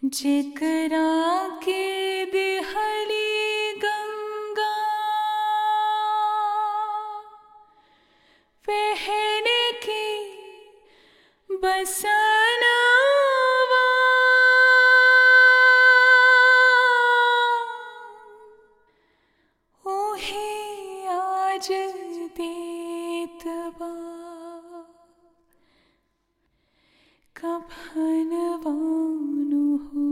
जेकरा के दिहली गंगा पहन के बसनवा ओहे आज देत बा कफनवानु हो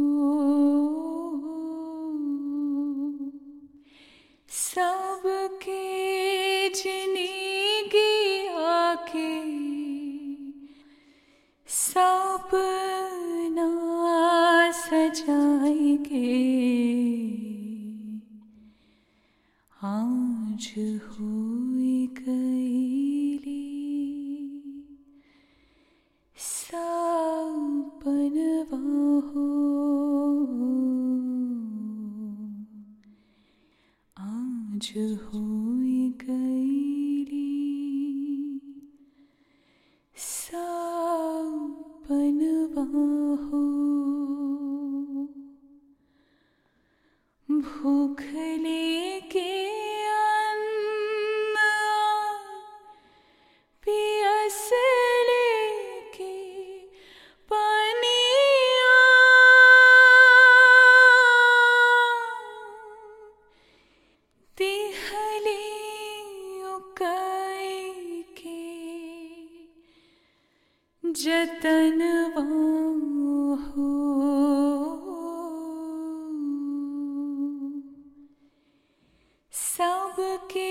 सबके जिंदगी आके सपना सजाएंगे आज हुई गईली सपनवा हो आज हुई गईली सपनवा हो भूख लेके अन्न पियस लेके पनिया दिहली उकई के जतनवा हो सबके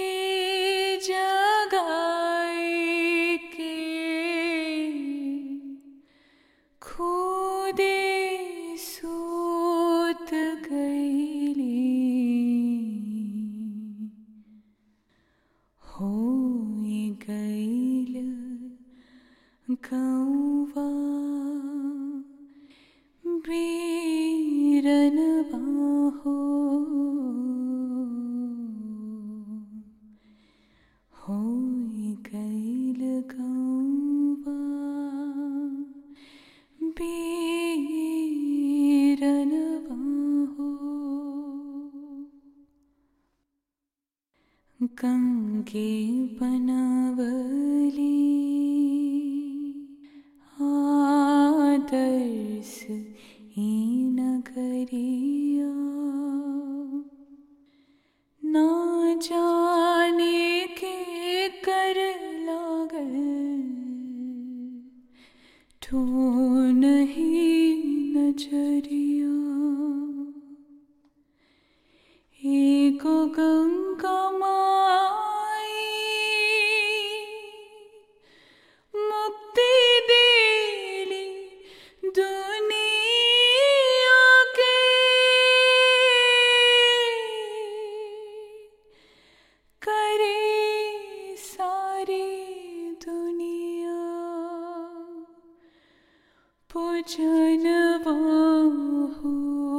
जगाए के खुदे सूत गईली होई गईल गौवा बीरनवा हो होई गईल गौवा बीरनवा हो गंगे बनावली आदर्श ई नगरिया ना जाने के कर लागल ठो नहीं नजरिया एको गंगा माई मुक्ति देली दुनिया के करे सारी दुनिया पूजनवा हो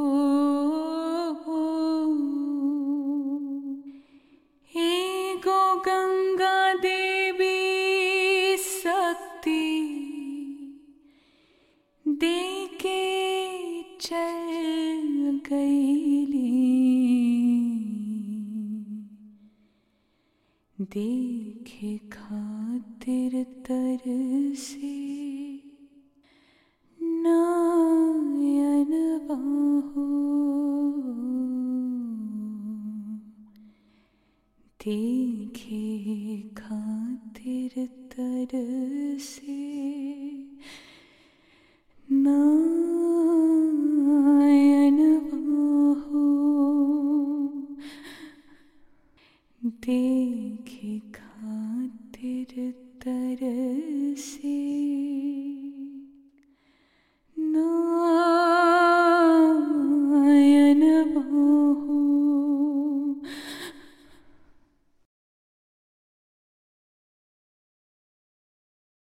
एगो गंगा देवी शक्ति देके चल गईली देखे खातिर तर से नयनवा हो देखे खातिर तर से नयनवा हो देखे खातिर तर से